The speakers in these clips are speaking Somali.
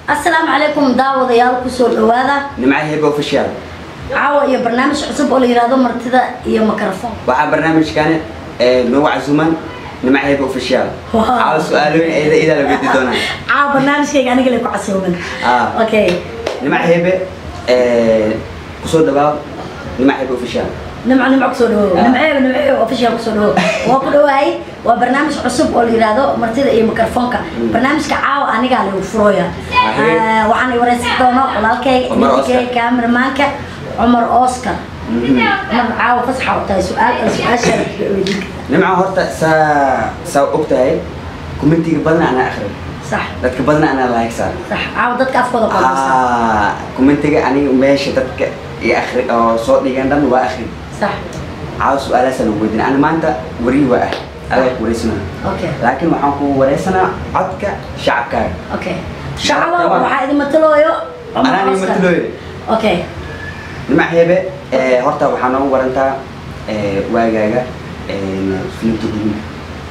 asalaamu calaykum daawadayaal kusoo dhawaada nimca hebe official caawa iyo barnaamij cusub oo la yihahdo martida iyo mikrofon waxaa barnaamijkan noogu casuman nimca hebe official Wow. caawa su-aalooyin eeda idaa la weydi doonaa caawa barnaamijkayga aniga lay ku casooban Ah. okay nimca hebe kusoo dhawaaw nimca hebe official nimco nimco kusoo dhawow Ah. nimceeba nimceeba official kusoo dhawow waa ku dhawahay waa barnaamij cusub oo la yihahdo martida iyo mikrofonka barnaamijka caawa anigaa lagu furooya Ahee. Ah, waxaan i wareysan doono walaalkayga Cumar Oscar. ninkayga kameramaanka cumar oscar cumar caawa fasaxa u tahay su-aal su-aasha weydiin karta nimca horta saa saa og tahay commentiga badan anaa akhri sax dadka badan anaa like saar sax caawa dadka afkooda qodaysa Ah, commentiga aniga meesha dadka i akhri oo soo dhigan dhan waa akhri sax caawa su-aalaasaan ugu weydiin ani maanta wariyi waa ah adaa ku wareysana okay laakiin waxaan ku wareysanaa codka shacabkaaga okay shacaba waxaa idin matalooyo Cumar anaan Oscar. matalooy okay nimac hebe eh, horta waxaa noogu warantaa eh, waagaaga filimta gudinka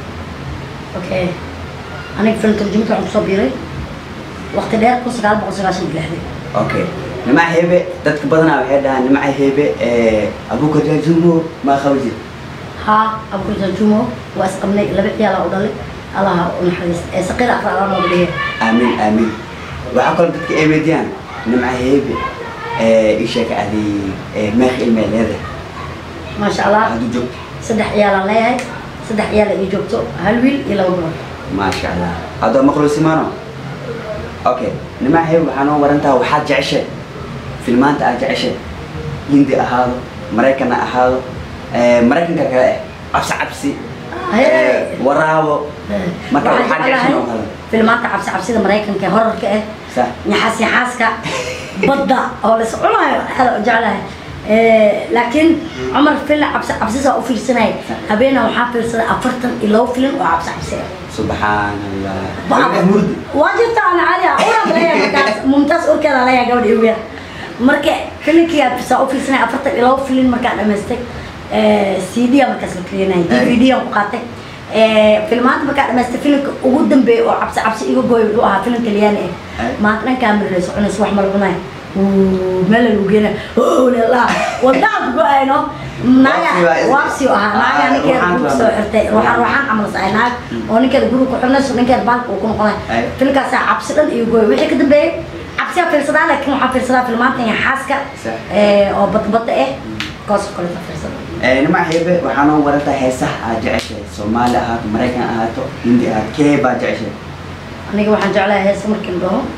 okay aniga film tarjumada waxaan kusoo biiray waqti dheer kun sagaal boqol sagaashan iyo lixdii okay nimac hebe dadka badanaa waxay dhahaan nimaca hebe abuka jaajumo maa qabaji haa abukurjan jumo waa isqabnay laba ciyaala u dhalay allaha u naxariista ee saqiir aqra alla nooga dhigay aamin aamin waxaa kaloo dadka ay weydiyaan nimaca hebe isheeka adi meeq ilmee leedahay maasha allah hadduu joogto saddex ciyaalaan leeyahay saddex ciyaal ay joogto hal wiil iyo laba gobol maasha allah haddoo maqlo simaano okay nimac hebe waxaa noo warantaa waxaad jeceshay filmaanta aad jeceshay hindi ahaado maraykan ha ahaado eh, maraykanka kale eh cabsi cabsi Hey. eh, waraabo marka Waxaan waxaad jeclahay jeceshay oo kale filmaanta cabsi cabsida maraykanka ee horarka ah sax نحاس نحاسك بدأ أو لس عمر هذا جعلها إيه لكن عمر فيلم عبس عبسيسة أو في السنة هبينا وحافل سنة أفرتن إلو فيلم وعبس عبسية subxaan allah Weligaa murdi واجبت أنا عليها أورا بلايا مكاس ممتاز أوركا عليها قبل يوميا مركا فيلم كي عبس أو في سنة أفرتن إلو فيلم مركا دمستك سي دي مركز الكلينا دي في دي مقاطع فيلمات مركا دمستك فيلم وقدم بي وعبس عبس إيجو جوي وها فيلم كلياني أي. maanta dhankaa marayso cunus wax malcunay meel lagu geena la wadaan go-ayno naaga Waabsi waa- waabsi u ahaa naaga Ah, ninkeeda ruuxaan gurka rabaa. soo xirtay ruuxaan ruuxaan camal saay naag oo ninkeeda guriga ku xirnayso ninkeeda baalka uu ku noqonay Ay. filmkaasaa cabsi dhan iyo gooy wixii ka dambeeyey cabsiyaa fiirsadaa laakiin waxaa fiirsadaa filmaanta iyo xaaska Sax. eh, oo badbada ah kaasoo kaleeta fiirsada Eh, nimac hebe waxaa noo warantaa heesaha aad jeceshay soomaali ahaato maraykan ahaato hindi ahaato kee baa jeceshay aniga waxaan jeclahay hees markii la dhaho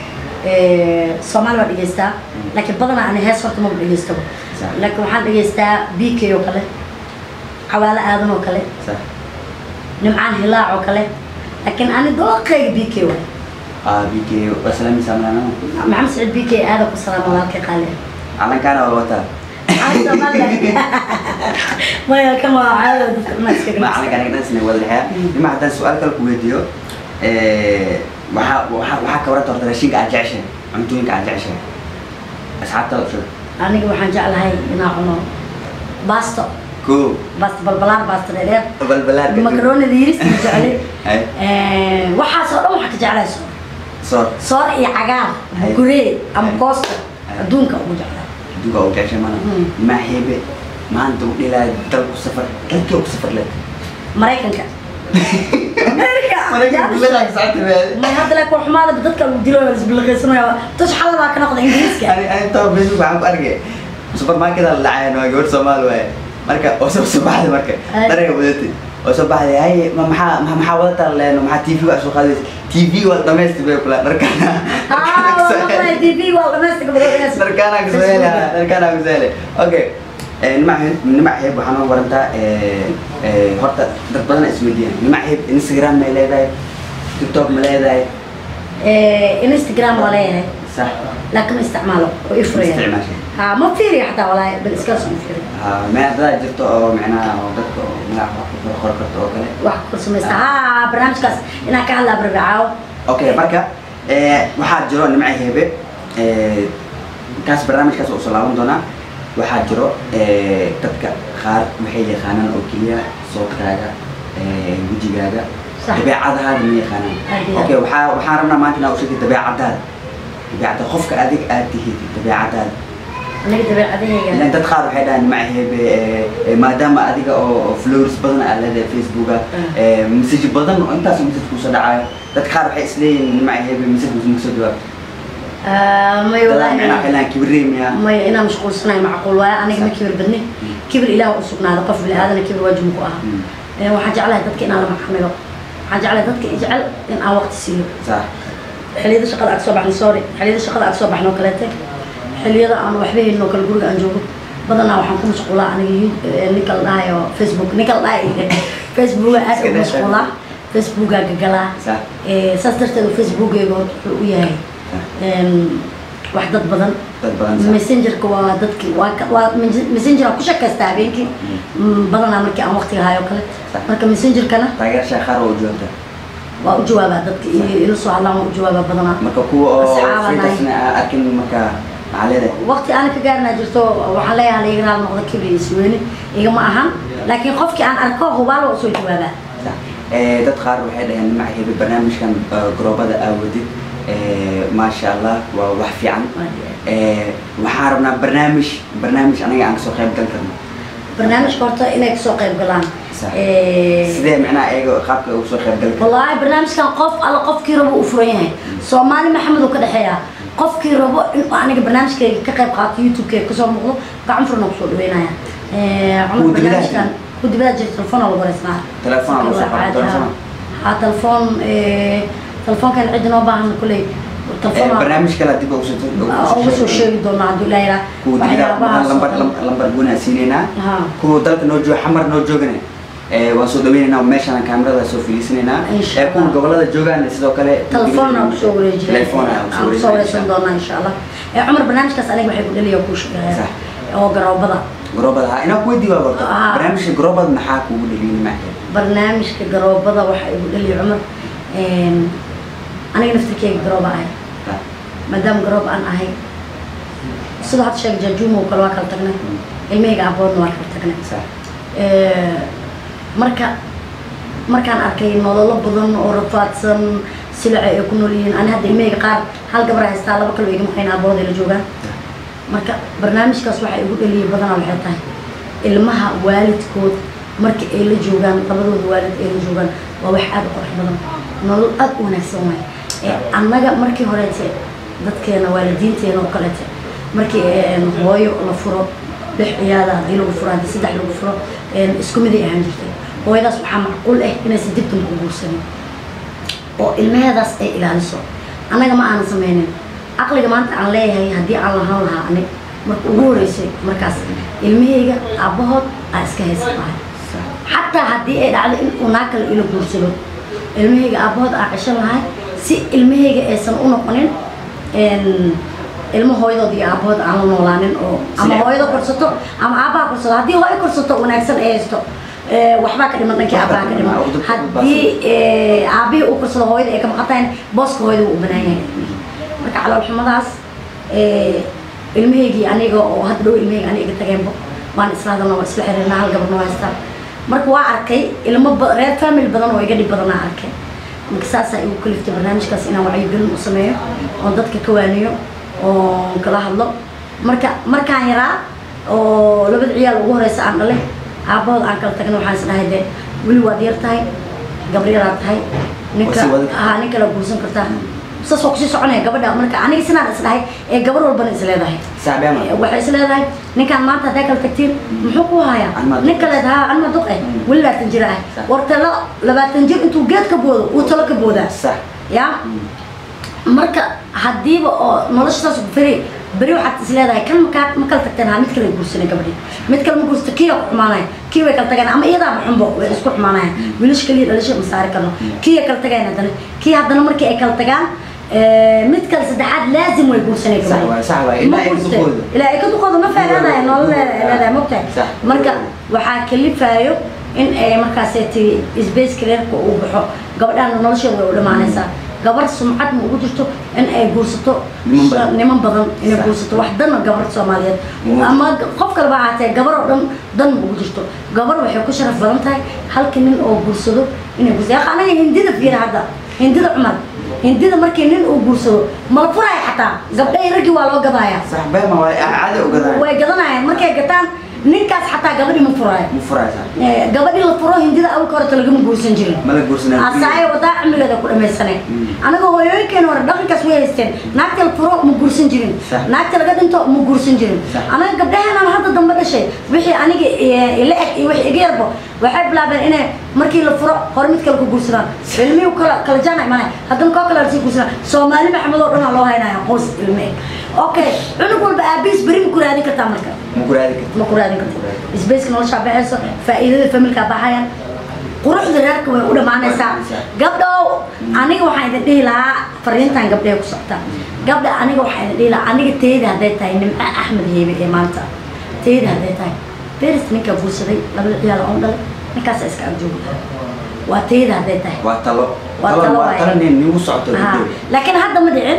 soomaali baa dhegeystaa laakiin badanaa ani hees horta maba dhegeystaba Sax. laakiin waxaan dhegeystaa b k oo kale cawaalo aadan oo kale sax nimcaan hilaac oo kale laakiin ani dooqayga b k waay ah bk wasalami samlanamo maxamed saciid b k aadan ku salaama walaalkay qaali calankaana waa wataa Aan Soomaaliya. maya kan waa caadada dadka dhan iska ma ganacsi. calankaan dhansina wada dhexeeya nima haddaan su-aal kale ku weydiiyo eh, waxaa waxaa waxaa ka waranta horta raashinka aad jeceshay cuntooyinka aad jeceshay asxaabta u sheeg aniga waxaan jeclahay inaan cuno baasto ko baasto balbalaar baasto dheer balbalaarka makaroonida yiris aan jeclay Ay. Eh, waxaasoo dhan waxaa ka jeclahay soor soor soor iyo cagaar Ay. guree ama Ay. koosta Ay. adduunka ugu jeclahay aduga u jeceshay mana Mm. ma hebe maanta u dhilaa dalku safar dalkii ku safar leed maraykanka america may hadda laakiin xumaada dadka lagu dilo la isbilaqaysanayo tus xalal baa ka noqda ingiriiska ani ani taba facebook waxaan ku arkay supermarket la dhacayn waa gabadh soomaali waaye marka oo soo soo baxday marka Ay. dharayga wadatay oo soo baxday hay ma maxaa ma- maxaa wadataa leeno maxaa tv waa soo qaadaysa tv waa dhamaysti bay kula dharkana ah waa maqlay tv waa dhamaystiga badoodaas dharkana ku soo hele dharkana ku soo hele okay nimac nimac heeb waxaa noo warantaa eh, eh, horta dad badan isweydiiyaan nimac heeb instagram may leedahay tiktok ma leedahay instagram waa leeyahay sax laakiin ma isticmaalo oo ifuraya isticmaashay ha ma fiiriya xataa walaahi bal iska soo fiiri Ah, meel dadaa jirto oo micnaha oo dadka oo magac wax ku qor karto oo kale wax ku samaysta ha barnaamijkaas inaan ka hadlaa barbacaawo okay marka eh, waxaa jiro nimca hebe eh, kaas barnaamijkaas oo soo laaban doonaa waxaa jiro eh, dadka qaar waxay yaqaanaan oo keliya soodkaaga eh, wejigaaga Sax. dabeecadahaada ma yaqaanaan Aad iyo aad. okay waxaa waxaan rabnaa maanta inaa u sheegtay dabeecadaada dabeecadda qofka adig aad tihid dabeecadaada aniga dabeecadahayga ilan dad qaar waxay dhahaan macahebe maadaama adiga oo oo followers badan aad leedahay facebooka message badan oo intaas message kusoo dhacayo dad qaar waxay isleeyihin macahebe message kusoo kusoo jawaab may dadaa micnaa walaahi xilaan kibriimiya maya inaan mashquulsanahay macquul waaye aniga ma kibir badnin kibir ilaah u sugnaada qof bini aadana kibir waajib ku aha Eh, waxaan jeclahay dadka inaan la maxamilo waxaan jeclahay dadka i jecel in aan waqti siiyo sax xilliyada shaqada aad soo baxno sorry xilliyada shaqada aad soo baxno oo kaleete xilliyada aan waxba haynin oo kale guriga aan joogo badanaa waxaan ku mashquulaa aniga yu- eh, ninka la dhahayo facebook ninka la dhahayo facebooka aad Iska ugu daa mashquulaa facebookaa gagalaa sax Eh, saas darteed facebookeyga wuxuu u yahay em, wax dad badan dad badan sax messengerka waa dadki waa ka- waa mes- messenger aan ku shakaystaa habeenkii Mm, badanaa markii aan waqtiga hayo kale Sax. marka messengerkana taageerashaa qaar oo joogta waa u jawaabaa dadka iyo ila soo hadlaan waa u jawaabaa badanaa marka kuwa oo Asxaabana. fritasna aan arkin marka maxaa leedahay waqti aan ka gaarnaa jirto waxaan leeyahay la iganaal noqda kibri iyo isweyne igama ahan laakiin qofkii aan arko hubaal waa usoo jawaabaa Sax. Eh, dad qaar waxay dhaheen macahebe barnaamijkan eh, garoobada aawadid maasha allah waa wax fiican Eh, waxaan rabnaa barnaamij barnaamij anaga aan kasoo qayb gal karno barnaamijka horta inay kasoo qayb galaan Sax. Eh, sidee micnaha ayaga qaabka ugu soo qayb gali karno wallaahi barnaamijkan qof alla qofkii rabo u furan yahay soomaali maxamed uu ka dhexeeya qofkii rabo in aniga barnaamijkayga ka qayb qaato youtube-kayga kasoo muuqdo gacan furna kusoo dhaweynaya Eh, cumar Kuwa dibadaha barnaamijkan ku dibadaha jira telefoon lagu wareysnaa Telefoon lagu soo qaado, telefoon. ha telefoon eh, telefoonkan cid noo baahan kuley Eh, telefoon barnaamij kale dib ugu soo uga soo sheegi doonaa hadduu ilaahay yidhaah. kuwa dibida waxyaabahaas oo lambar dhan. lambar guunaa siinaynaa Ha. kuwa dalka noo jooga xamar noo joogana eh, waan soo dhaweynaynaa meeshaan kaamirada soo fadhiisanaynaa Insha Eh, kuwa Allah. gobolada joogaan sidoo kale telefoon aan kusoo wareejinay telefoon aan aan kusoo wareysan doonaa insha allah Eh, cumar barnaamijkaas aniga waxay ku dhaliya kuu sheegaya Sax. oo garoobada garoobada ha inaa kuweydiiy waa gorto Ah. barnaamijka garoobada maxaa kuugu dhaliyay macahebe barnaamijka garoobada waxa igu dhaliya cumar Een, aniga naftirkeyga garooba ahay maadaama garoob aan ahay sida hadda sheeg jaajuuma oo kale waa kala tagnay ilmahayga aboodna waa kala tagnay sax Eh, marka markaan arkay nololo badan oo rafaadsan silaca ay ku nool yihiin ani hadda ilmahayga qaar hal gabar haystaa laba kale oo iga maqayn abooda la joogaan marka barnaamijkaas waxaa igu dhaliyay badanaa waxay tahay ilmaha waalidkood marka ay la joogaan labadooda waalid ay la joogaan waa wax aad u qurux badan nolol aad u wanaagsan waay Eh, annaga markii horeete dadkeena waalidiinteena oo kaleete markii eh, hooyo la furo lix ciyaada haddii lagu furo haddii saddex lagu furo eh, isku miday ahaan jirtay hooyadaas waxaa macquul ah inaysan dib dambe u guursanin oo ilmaheedaas ay ilaaliso annaga ma aanan sameynin caqliga maanta aan leeyahay haddii aan lahaan lahaa ani marka ugu horeysay markaas ilmahayga aabbahood aa iska haysan lahay xataa haddii ay dhacdo in uu naa kale ila guursado ilmahayga aabbahood aa ceshan lahay si ilmahayga aysan u noqonin een, ilmo hooyadood iyo aabbahood aan la noolaanin oo ama Sile- hooyada korsato ama aabbaha korsato haddii hooyo korsato wanaagsan ay haysto eh, waxbaa ka dhiman dhankii aabbaha ka dhiman Waxbaa ka dhiman. haddii eh, aabbihii uu korsado hooyada ay ka maqan tahay booska hooyada wuu u banaan yahay marka caloolxumadaas eh, ilmahaygii aniga oo hadda dhow ilmahayga aniga iga tageenbo waan isla hadalna waa isla xiriirnaa hal gabarna waa haystaa marka waa arkay ilmo ba- reer family badan oo iga dhib badanaa arkay marka saasaa igu kaliftay barnaamijkaas inaan wacyigelin u sameeyo oon dadka ka waaniyo oon kala hadlo marka markaan yaraa oo labada ciyaal ugu horeysa aan dhalay aabbahood aan kala tagna waxaan is dhahay dee weli waad yar tahay gabar yaraa tahay ninka Waa sii wadi kartaa. haa nin kale guursan kartaa saas waa kusii soconaya gabadha marka aniga sinaan is dhahay ee gabar walbana is leedahay saabeema waxay is leedahay ninkaan maanta haddaa kala tagtiin muxuu ku hayaa Anmaa duq. nin kaleed haa anma duq eh Mm. weli labaatan jir ah Sax. war talo labaatan jir intuu geed ka boodo uu talo ka boodaa sax ya marka haddiiba oo noloshaas beri beri waxaad is leedahay kan makaa ma kala tagteen haa mid kale guursanay gabadhi mid kale ma guursato kii ku xumaanaya kii way kala tagayaan ama iyadaaba xunbo way isku xumaanayaan wiilash kaliya dhalasha ma saari karno kii ay kala tagayaan haddana kii haddana markii ay kala tagaan eh, mid kale saddexaad laazim way guursanay Sax waay, sax waay. Ilaa ay ka duqoodo. ilaa ay ka duqoodo ma faagaanaya nolol leedahay mogtahay Sax. marka waxaa kalifaayo in ay markaaseti isbace careerka uu baxo gabadhaan nolosheeda way u dhamaanaysaa gabar sumcad ma ugu jirto in ay guursato Niman badan. niman badan inay Sax. guursato wax dana gabar soomaaliyeed Niman- ama qof kaleba ahaatee gabar oo dhan dan ma ugu jirto gabar waxay ku sharaf badan tahay halka nin oo guursado inay guursato anaga hindida fiira hadda hindida cumar hindida markii nin uu guursado mala furaya xataa gabdhahi raggii waa loo gadaaya sax beema waa caadi u gadaan way gadanayaan markay gataan ninkaas xataa gabadhi ma furaayo ma furaysaa Eh, gabadhii la furo hindida awalka horeta lagama guursan jirin mala guursanaa asaayo wadaa cimrigeeda ku dhamaysanay anaga hooyooyinkeena hore dhaqankaas way haysteen naagta la furo ma guursan jirin Sax. naagta laga dhinto ma guursan jirin Sax. anaga gabdhaheenan hadda dambe dhashay wixii aniga eh, ila eg iyo wixii iga yarbo waxay bilaabeen inay markii la furo hore mid kale ku guursadaan ilmihii kala kala jaana imanay haddana koo kale lasii guursadaan soomaali maxamed oo dhan aa loo haynaya qoys ilme okay cunug walba aabihiis beri ma ku raadin kartaa marka ma ku raadi karta ma ku raadin karto isbeyska nolosha baxayso faa'iidada familka baxayaan quruxda reerka way u dhammaanaysaa gabdhow aniga waxaan idin dhihi lahaa fariintan gabdhahay ku socota gabdha aniga waxaan idin dhihi lahaa aniga teyda hadday tahay nimco axmed heebe ee maanta teyda hadday tahay beris ninkaa guursaday labada ciyaal oo dhalay ninkaasa iska agjoogi lahaa waa teyda hadday tahay waa talo Waa talo talo waa waaye. talo nin nigu socoto Haa. gabdhow. laakiin hadda ma dhicin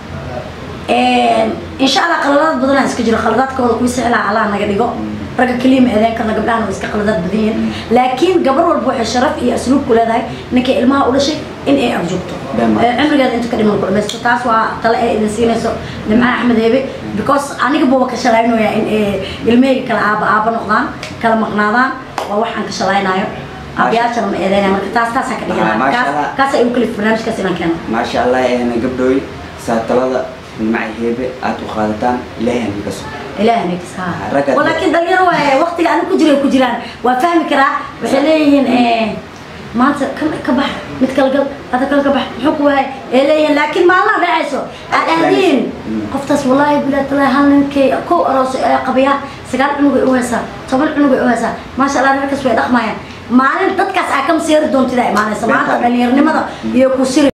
insha allah qaladaad badanaa iska jiro qaladaadkooda kuwii sicilaa allah naga dhigo ragga keliya ma eedeen karna gabdhahana way iska qaladaad badan yihiin laakiin gabar walba waxay sharaf iyo asluub ku leedahay ninkay ilmaha u dhashay in ay arjoogto Dhammaan. Eh, cimrigeeda inta ka dhiman ku dhamaysto taas waa tale ay idin siinayso nimca axmed heebe because aniga buuba ka shalaynaya in ay ilmahayga kala aaba aaba noqdaan kala maqnaadaan waa waxaan ka shalaynayo aabayaashana ma eedeynaya marka taas taasaa ka Ah, dhigana maasha kaas Allah. kaas ay u kalif barnaamijkaas inaan keeno maasha allah ehna gabdhooy saa talada nimca heebe aad u qaadataan ilaahay hanka so ilaahay nagis ha Ragga- walaakiin dhalinyaro waaye waqtiga aniga ku jira ku jiraan waa fahmi karaa waxay leeyihiin eh, maanta ka ka bax mid kala gal hada kala ka bax muxuu ku wahay ee leeyihiin laakiin maalmaha dhacayso aad ahdiin Mm. qoftaas wallaahi bilaa talaa hal ninkay kow aroos ee qabiya sagaal cunug ay u haysaa toban cunug ay u haysaa maasha allah reerkaas way dhaqmayaan maalin dadkaas aa ka masiiri doontida imaanaysa maanta Beenta. dhalinyaronimada iyo ku siri